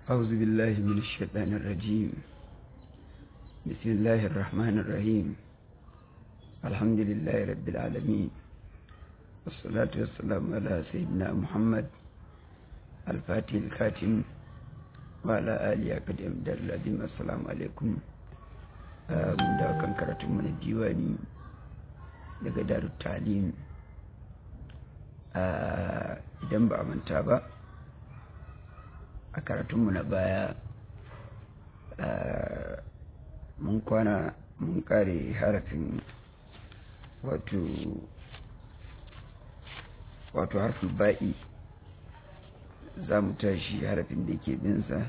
أعوذ بالله من الشيطان الرجيم بسم الله الرحمن الرحيم الحمد لله رب العالمين والصلاة والسلام على سيدنا محمد الفاتح الكاتم وعلى آله أقدم در العظيم السلام عليكم من da kan karatun mana diwani daga darut talim idan ba a manta ba a karatunmu na baya mun kwana mun kare harafin wato wato harfin ba'i za mu tashi harafin da ke binsa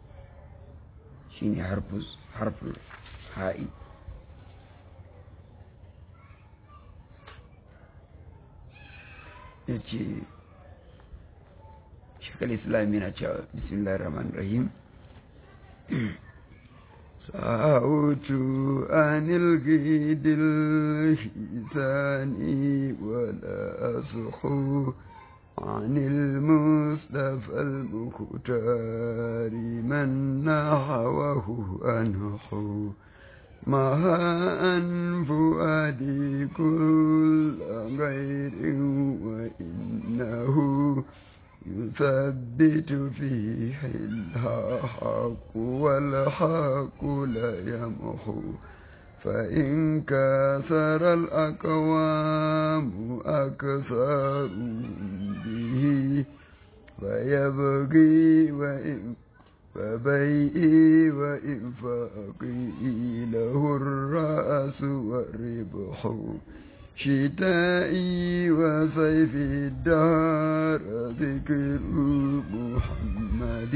shine harfin ha'i ya ce shekar islam yana cewa bismillah rahman rahim sa'utu anil gidil hisani wala asuhu عن المصطفى المختار من نحوه أنحو ما فؤادي كل غير وإنه يثبت فيه الحق والحق لا يمحو فإن كثر الأقوام أكثر به فيبغي وإن فبيئي وإنفاقي له الرأس والربح شتائي وصيف الدار ذكر محمد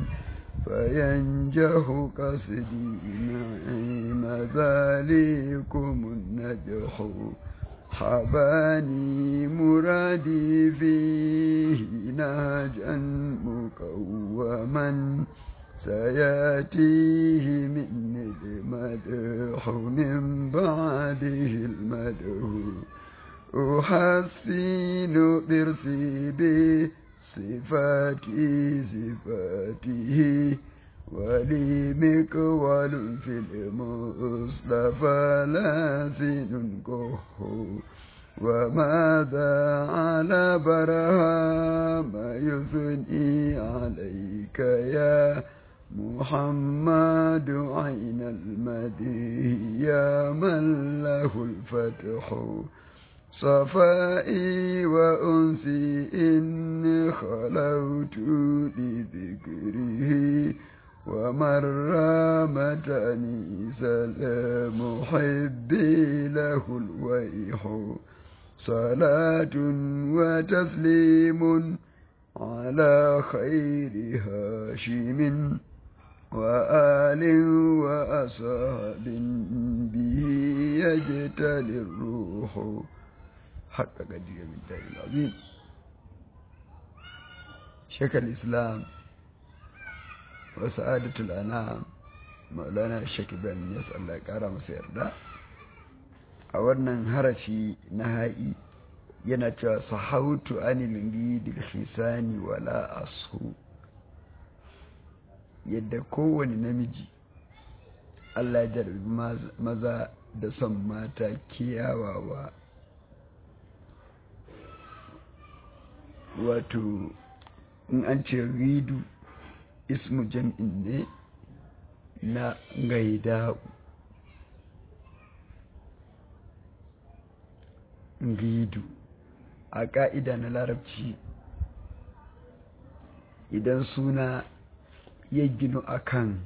فينجح قصدي نعيم ذلكم النجح حباني مرادي فيه نهجا مقوما سياتيه مني المدح من بعده المدح أحسن برسي به صفاتي صفاته ولي مقوال في المصطفى لاسن كه وماذا على برهام يثني عليك يا محمد عين المدي يا من له الفتح صفائي وأنسي إن خلوت لذكره ومرامتني سلام حبي له الويح صلاة وتسليم على خير هاشم وآل وأصحاب به يجتلي الروح حق قدير من دار العظيم شيخ الإسلام وسعادة الأنام مولانا الشيخ إبراهيم يسأل الله كرم سيردا a wannan harafi na ha'i yana cewa sahautu anil gidil hisani wala asu yadda kowane namiji Allah ya jarabi maza da son mata kiyawawa wato in an ce ridu ismu jam'in ne na gaida'u ridu a ƙa'ida na larabci idan suna ya ginu akan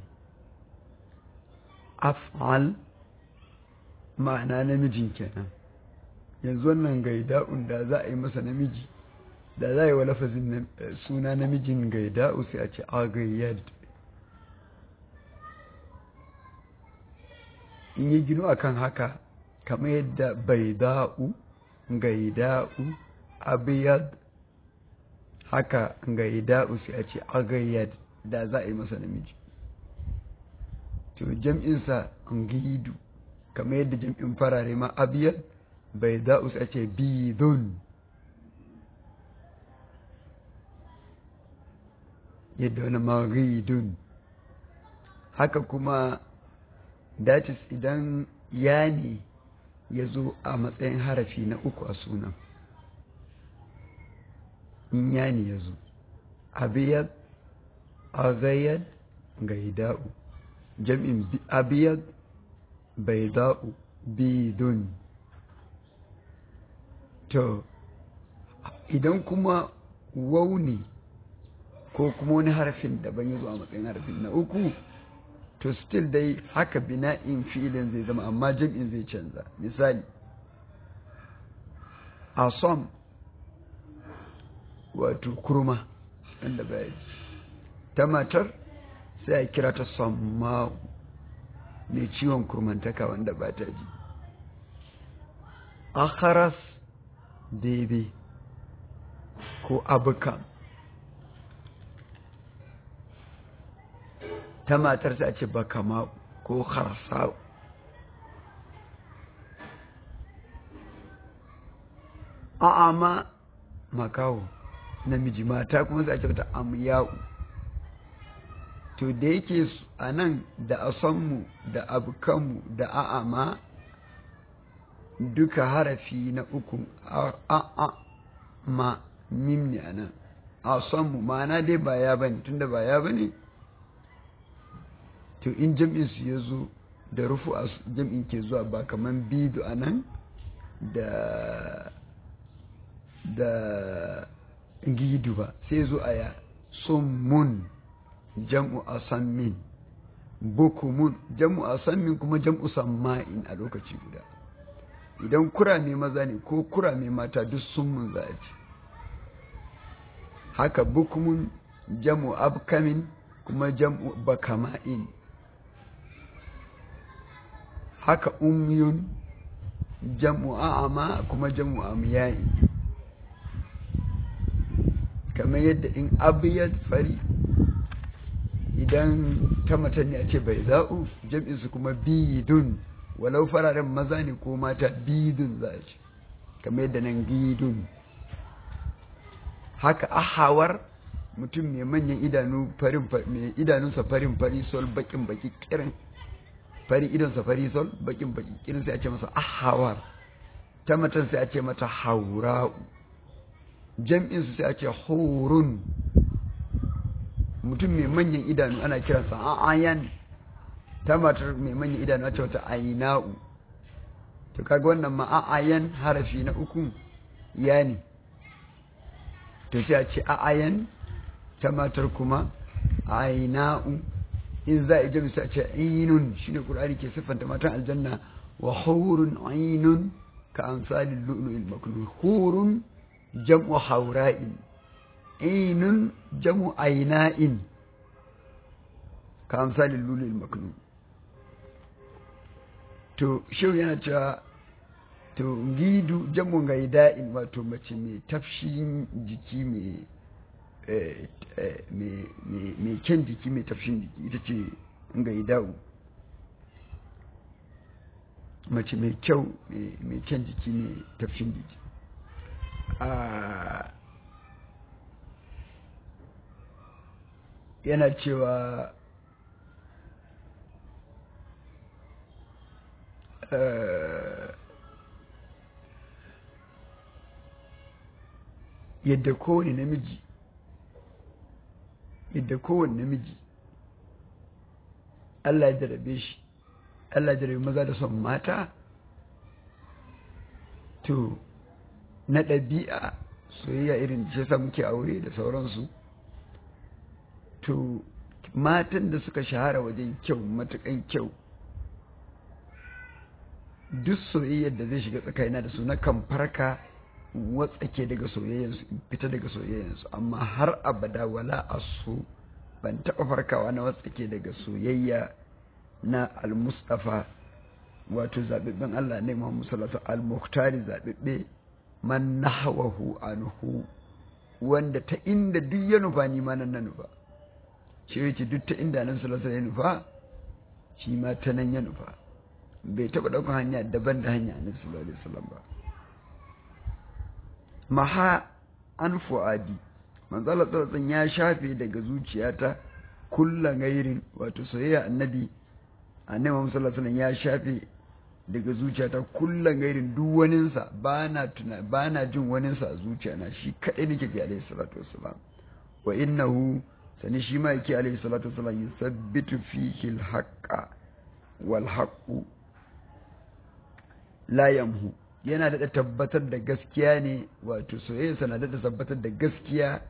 af'al ma'ana namijin kenan yanzu wannan gaida'un da za a yi masa namiji da za a yi wa lafazin suna namijin gaida'u sai a ce agayyad in yi ginu akan haka kamar yadda baida'u gaida'u abiyad haka gaida'u sai a ce agayyad da za a yi masa namiji to jam'insa gidu kamar yadda jam'in farare ma abiyad baida'u sai a ce bidun yadda wani maghidun haka kuma datis idan ya ne ya zo a matsayin harafi na uku a sunan in ya ne ya zo abiyad agayad gaida'u jam'in abiyad baida'u bidun to idan kuma wau ne ko kuma wani harafin daban ya zo a matsayin harafin na uku to still dai haka bina'in filin zai zama amma jam'in zai canza misali asom wato kurma wanda baya ta matar sai a kira ta samma'u mai ciwon kurmantaka wanda ba ta ji akharas bebe ko abukan ta matar sai a ce bakama ko harsau a'ama makawo namiji mata kuma sai a ce ta amyau to da yake a nan da asanmu da abukanmu da a'ama duka harafi na uku a'a ma mim ne a nan asanmu ma'ana dai ba ya bane tunda ba ya bane to in jam'in su ya zo da rufu a jam'in ke zuwa ba kaman bidu a nan da da gidu ba sai zo a ya summun jam'u asammin bukumun jam'u asammin kuma jam'u samma'in a lokaci guda idan kurame maza ne ko kurame mata duk summun za a ce haka bukumun jam'u abkamin kuma jam'u bakama'in haka umyun jam'u a'ama kuma jam'u amyayi kamar yadda in abiyat fari idan ta mata ne a ce bai za'u jam'insu kuma bidun walau fararen maza ne ko mata bidun za a ce kamar yadda nan gidun haka ahawar mutum mai manyan idanu farin mai idanunsa farin fari sol bakin baki kirin fari idonsa fari sol bakin baki kirin sai a ce masa ahawar ta matan sai a ce mata haura'u jam'insu sai a ce hurun mutum mai manyan idanu ana kiransa a'ayan ta matar mai manyan idanu a ce wata aina'u to kaga wannan ma a'ayan harafi na uku ya ne to sai a ce a'ayan ta matar kuma aina'u in za a ije sai a ce ainun shine qur'ani ke siffanta matan aljanna wa hurun ainun ka amsalil lu'lu'il maknun hurun jam'u haura'in ainun jam'u aina'in ka amsalin lulul maknun to shehu yana cewa to gidu jam'u gaida'in wato mace mai tafshin jiki mai mai kyan jiki mai tafshin jiki ita ce gaida'u mace mai kyau mai kyan jiki mai tafshin jiki yana cewa yadda kowane namiji yadda kowane namiji Allah ya jarabe shi Allah ya jarabe maza da son mata to na ɗabi'a soyayya irin ce sa muke aure da sauransu to matan da suka shahara wajen kyau matukan kyau duk soyayyar da zai shiga tsakanina da su na kan farka watsake daga soyayyansu fita daga soyayyansu amma har abada wala asu ban taɓa farkawa na watsake daga soyayya na al-mustafa wato zaɓiɓɓen Allah ne Muhammad sallallahu alaihi al-muhtari zaɓiɓɓe man nahwahu anhu wanda ta inda duk ya nufa ni ma nan na nufa shi yake duk ta inda nan sallallahu ya nufa shi ma ta nan ya nufa bai taɓa ɗaukar hanya daban da hanya annabi sallallahu alaihi wasallam ba maha an fu'adi manzo Allah sallallahu alaihi ya shafe daga zuciyata kullu gairin wato soyayya annabi annabi Muhammad sallallahu alaihi ya shafe daga zuciyata kullu gairin duk waninsa bana tuna bana jin waninsa a zuciyana shi kadai nake ji alaihi salatu wassalam wa innahu sani shi ma yake alaihi salatu wassalam yusabbitu fihi al-haqqa wal haqqu la yamhu yana da tabbatar da gaskiya ne wato soyayya na da tabbatar da gaskiya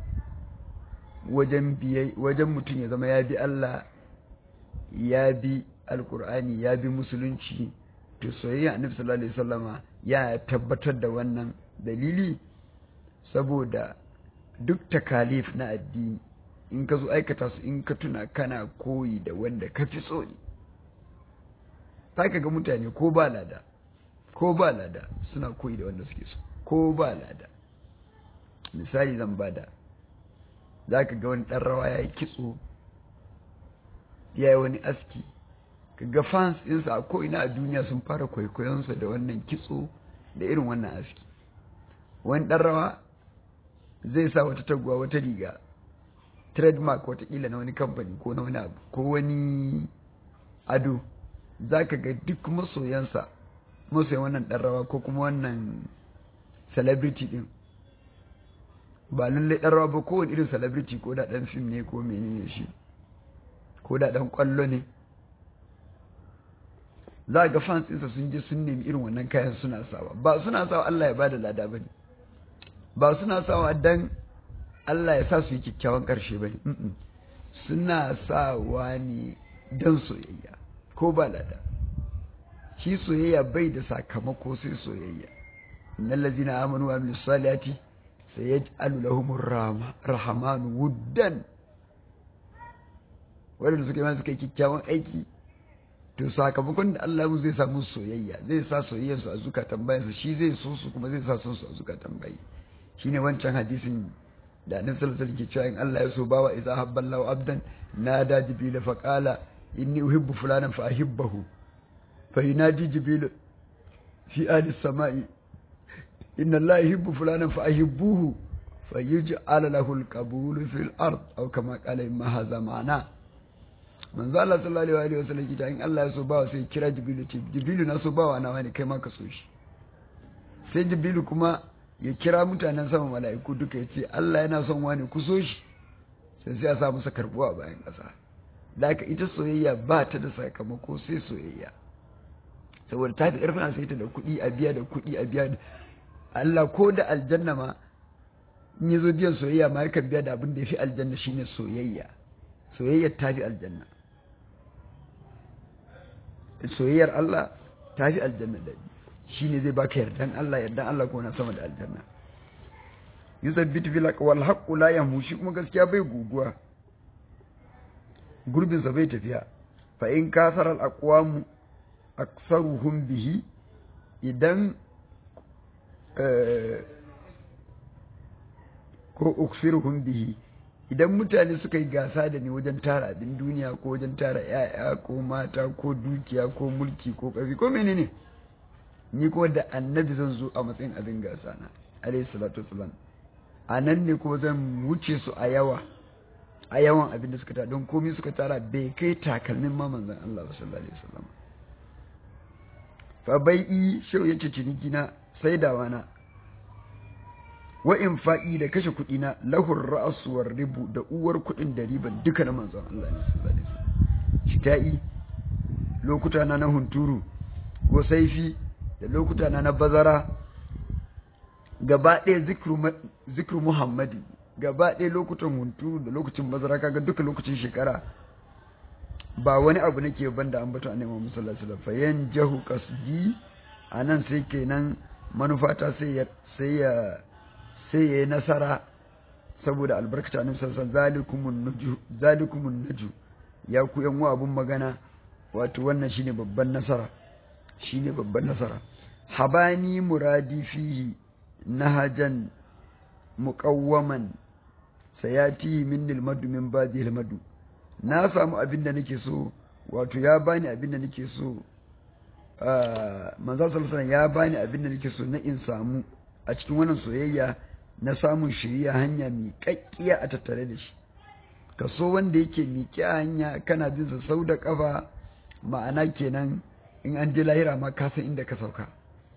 wajen biyai wajen mutum ya zama ya bi Allah ya bi alkur'ani ya bi musulunci to soyayya annabi sallallahu alaihi wasallama ya tabbatar da wannan dalili saboda duk takalif na addini in ka zo aikata su in ka tuna kana koyi da wanda ka fi so ne ka ga mutane ko ba lada ko ba lada suna koyi da wanda suke so ko ba lada misali zan bada za ka ga wani ɗan rawa ya yi kitso ya yi wani aski ka ga fans ɗinsa a ko'ina a duniya sun fara kwaikwayonsa da wannan kitso da irin wannan aski wani ɗan rawa zai sa wata taguwa wata riga trademark watakila na wani kamfani ko na wani abu ko wani ado za ka ga duk masoyansa masoyan wannan ɗan rawa ko kuma wannan celebrity ɗin ba lallai ɗan rawa ba kowane irin celebrity ko da ɗan fim ne ko menene shi ko da ɗan ƙwallo ne za ga fans ɗinsa sun je sun nemi irin wannan kayan suna sawa ba suna sawa Allah ya ba da lada ba ne ba suna sawa dan Allah ya sa su yi kyakkyawan ƙarshe ba ne suna sawa ne don soyayya ko ba lada shi soyayya bai da sakamako sai soyayya innal ladzina amanu wa amilus salihati sayaj'alu lahumur rahmanu wuddan wanda suka yi suka yi kyakkyawan aiki to sakamakon da Allah mu zai samu soyayya zai sa soyayyar su a zukatan bayansa shi zai so su kuma zai sa son su a zukatan bayi shine wancan hadisin da annabi sallallahu alaihi wasallam ke cewa in Allah ya so bawa idza habballahu abdan nada jibril fa qala inni uhibbu fulanan fa ahibbahu fa yunadi jibril fi ahli samai inna Allah yuhibbu fulanan fa ahibbuhu fa yuj'al lahu al-qabul fil ard aw kama qala imma hadha ma'ana manzo Allah sallallahu alaihi wasallam kita in Allah ya so bawa sai kira jibril ce jibril na so bawa na wani kai ma ka so shi sai jibril kuma ya kira mutanen sama mala'iku duka ya ce Allah yana son wani ku so shi sai sai ya sa musa karbuwa bayan ƙasa da haka ita soyayya ba ta da sakamako sai soyayya saboda ta fi ƙarfin sai ta da kuɗi a biya da kuɗi a biya da Allah ko da aljanna ma in ya zo biyan soyayya ma yakan biya da abin da ya fi aljanna shine soyayya soyayyar ta fi aljanna soyayyar Allah ta fi aljanna da shi ne zai baka yardan Allah yardan Allah ko na sama da aljanna yusabbitu fil wal haqqu la yamhu shi kuma gaskiya bai guguwa gurbin sa bai tafiya fa in kasara al aqwam aktsaruhum bihi idan ko uksiruhum bihi idan mutane suka yi gasa da ni wajen tara abin duniya ko wajen tara ‘ya'ya ko mata ko dukiya ko mulki ko ƙarfi ko menene ni kuma da annabi zan zo a matsayin abin gasa na alayhi salatu wasalam a nan ne kuma zan wuce su a yawa a yawan abin da suka tara don komai suka tara bai kai takalmin ma manzon Allah sallallahu alaihi wasallam fa bai'i shau yace ciniki na saidawa na wa in fa'i da kashe kuɗi na lahur ra'asuwar ribu da uwar kuɗin da riban duka na manzon Allah ne sallallahu alaihi wasallam shita'i lokuta na na hunturu ko saifi da lokuta na na bazara gaba ɗaya zikru muhammadi gaba ɗaya lokutan hunturu da lokacin bazara kaga duka lokacin shekara ba wani abu nake banda an bata annabi Muhammad sallallahu alaihi wasallam fayan jahu qasdi anan sai kenan manufata sai ya sai ya sai ya yi nasara saboda albarkata annabi sallallahu zalikumun nuju zalikumun nuju ya ku yan wa abun magana wato wannan shine babban nasara shine babban nasara habani muradi fihi nahajan muqawwaman sayati min almadu min badi almadu na samu abin da nake so wato ya bani abin da nake so manzo sallallahu ya bani abin da nake so na in samu a cikin wannan soyayya na samun shiriya hanya miƙaƙƙiya a tattare da shi ka so wanda yake miƙe a hanya kana bin sa sau da ƙafa ma'ana kenan in an je lahira ma ka san inda ka sauka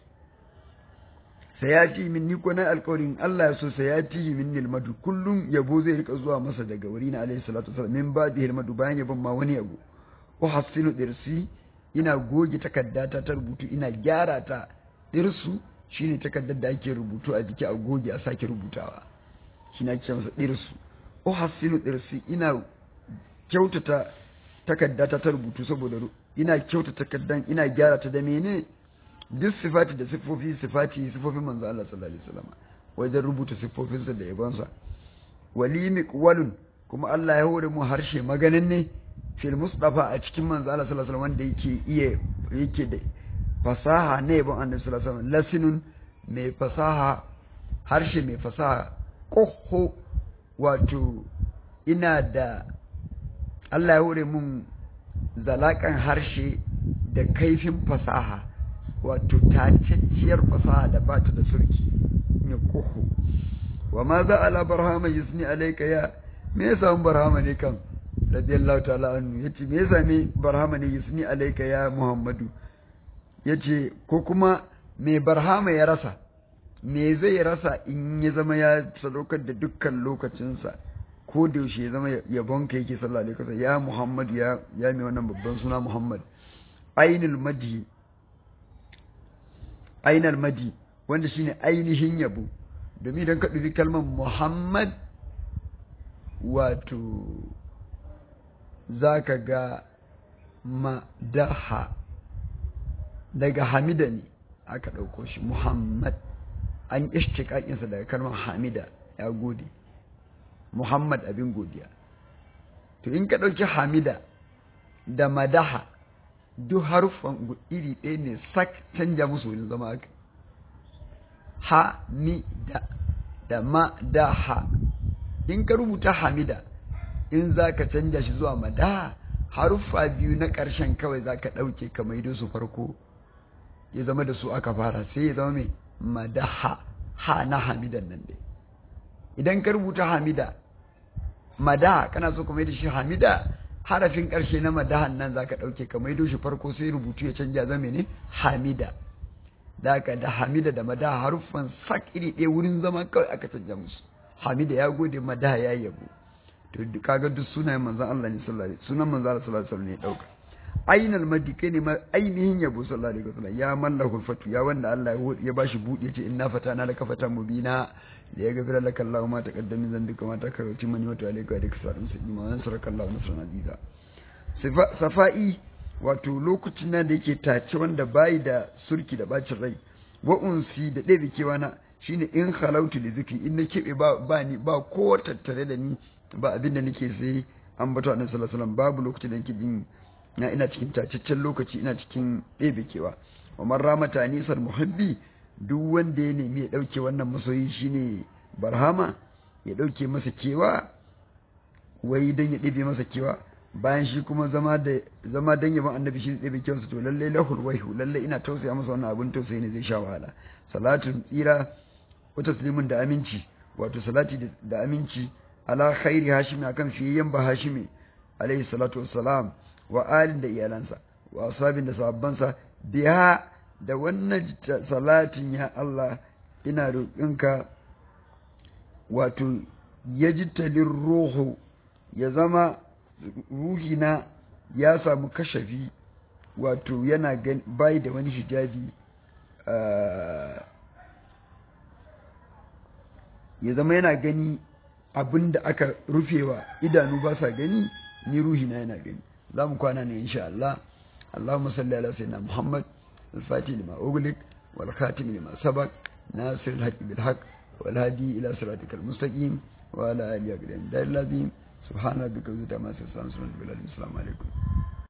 sayati min ni ko na alƙawarin Allah ya so sayati min nilmadu kullum yabo zai rika zuwa masa daga wuri na alaihi salatu wasallam min ba da hilmadu bayan yabon ma wani yabo wa hasinu dirsi ina goge takaddata ta rubutu ina gyara ta dirsu shine takaddar da ake rubutu a jiki a goge a sake rubutawa shine ake masa dirsu wa hasinu dirsi ina kyautata takaddata ta rubutu saboda ina kyautata takaddan ina gyara ta da menene duk sifati da siffofi sifati siffofin manzo Allah sallallahu alaihi wasallam wajen rubuta siffofinsa da yabonsa wali miqwalun kuma Allah ya hore mu harshe maganin ne fil mustafa a cikin manzo Allah sallallahu alaihi wasallam wanda yake iya yake da fasaha ne yabon annabi sallallahu alaihi wasallam lasinun mai fasaha harshe mai fasaha kohho wato ina da Allah ya hore mun zalakan harshe da kaifin fasaha wato tacacciyar fasaha da ba ta da surki ne kuhu wa ma za ala barhama yusni alayka ya me ya samu barhama ne kan radiyallahu ta'ala anhu yace me ya same barhama ne yusni alayka ya muhammadu yace ko kuma me barhama ya rasa me zai rasa in ya zama ya sadaukar da dukkan lokacinsa ko da yaushe ya zama yabon ka yake sallallahu alaihi wasallam ya muhammad ya ya mai wannan babban suna muhammad ainul madhi ainar madi wanda shine ainihin yabo domin idan ka ɗubi kalmar muhammad wato za ka ga madaha daga hamida ne aka ɗauko shi muhammad an ishtiƙaƙinsa daga kalmar hamida ya gode muhammad abin godiya to in ka ɗauki hamida da madaha duk haruffan iri ɗaya ne sak canja musu wurin zama haka hamida da ma da ha in ka rubuta hamida in za ka canja shi zuwa madaha haruffa biyu na ƙarshen kawai za ka ɗauke ka maido su farko ya zama da su aka fara sai ya zama mai madaha ha na hamidan nan dai idan ka rubuta hamida madaha kana so ka mai da shi hamida harafin ƙarshe na madahan nan za ka ɗauke ka maido shi farko sai rubutu ya canja zame ne hamida da ka da hamida da madaha haruffan sak iri ɗaya wurin zama kawai aka canja musu hamida ya gode madaha ya yabo to kaga duk sunayen manzon Allah ne sallallahu alaihi sunan manzon Allah sallallahu alaihi wasallam ne dauka ainal madi kai ne ainihin yabo sallallahu alaihi wasallam ya mallahu fatu ya wanda Allah ya bashi buɗe ya ce inna fatana laka fatan mubina da ya gafira laka Allah ma ta kaddamin zan duka mata karauci mani wato alaika da kasa da musulmi ma nan saraka Allah nasran aziza safa'i wato lokacin nan da yake tace wanda bayi da surki da bacin rai wa unsi da ɗaya kewa na shine in halautu da zikri in na keɓe ba ba ni ba ko tattare da ni ba abin da nake sai an bato annabi sallallahu alaihi wasallam babu lokacin da nake jin na ina cikin tacaccen lokaci ina cikin ɗebe kewa wa man ramata nisar muhabbi duk wanda ya nemi ya ɗauke wannan masoyi shine barhama ya ɗauke masa kewa wai don ya ɗebe masa kewa bayan shi kuma zama da zama dan yaban annabi shi ɗebe kewansa to lalle lahul waihu lalle ina tausaya masa wannan abin tausayi ne zai sha wahala salatun tsira wa taslimun da aminci wato salati da aminci ala khairi hashimi akan fiyayyen ba hashimi alaihi salatu wassalam wa alin da iyalansa wa ashabin da sahabbansa biya da wannan salatin ya Allah ina roƙinka wato ya ji talin ruhu ya zama ruhina ya samu kashafi wato yana bai da wani hijabi ya zama yana gani abin da aka rufewa idanu ba sa gani ni ruhina yana gani za mu kwana ne insha Allah Allahumma salli ala sayyidina Muhammad al-Fatih lima ughliq wal khatim lima sabaq nasir al-haqq bil haqq wal hadi ila siratikal mustaqim wa ala alihi wa sahbihi subhana rabbika rabbil izzati amma yasifun wa salamun alal mursalin assalamu alaikum